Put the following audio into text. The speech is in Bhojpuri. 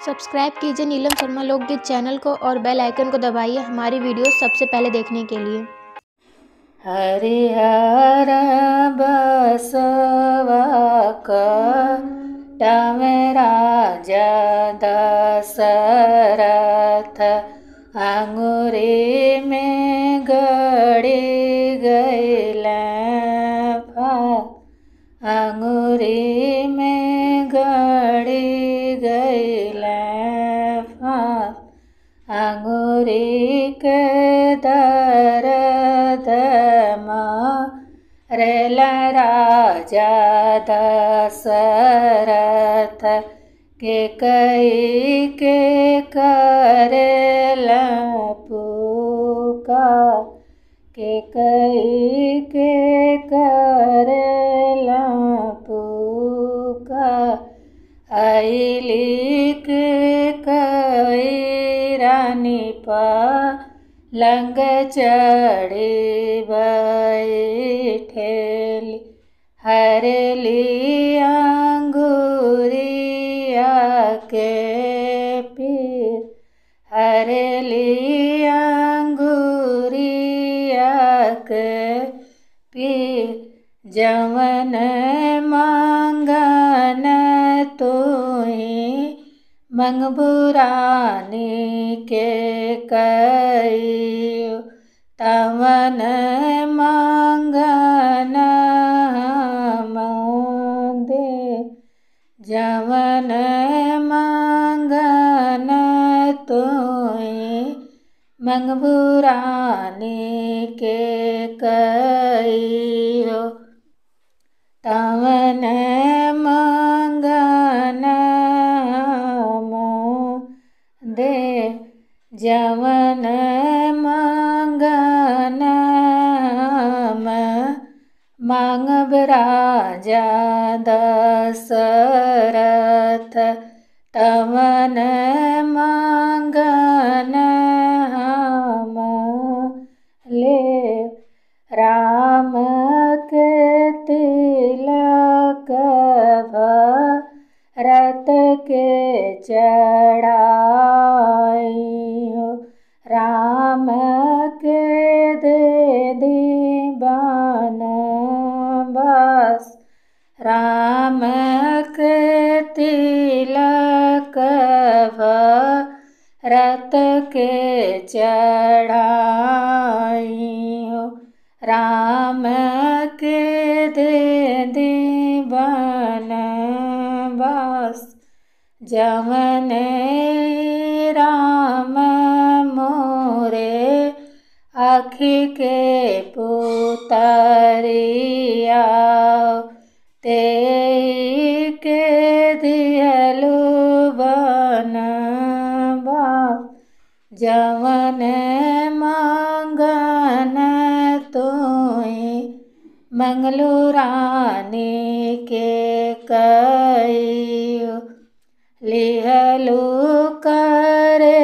सब्सक्राइब कीजिए नीलम शर्मा लोकगीत चैनल को और बेल आइकन को दबाइए हमारी वीडियोस सबसे पहले देखने के लिए हरिहर बसवा राजा दशरथ अंगुरी में गड़ी गईल अंगुरी में गड़ी गईल अंगुरी के दर्द रेल राजा दशरथ के कई के करेल पुका के कई के करेल पुका अली के कई रानी पा लंग चढ़ी बैठेली हरली अंगुरिया के पीर हरली अंगुरिया के पीर जवन मांगन तुही मंगबुरानी के कई तवन मांगन दे जवन मांगन तुई मंगबुरानी के कई तवन मांगन दे जवन मांगन मांगब राजा दशरथ तवन मांगन हम ले राम के तिलक भरत के चढ़ाई राम के दे दीवान बस राम के तिलक भरत के चढ़ाई राम के दे दीवान बस जवन राम मोरे आखी के पुतरिया ते के दियलु बन जवन मांगन तुई मंगलू रानी के कई लिहलु करे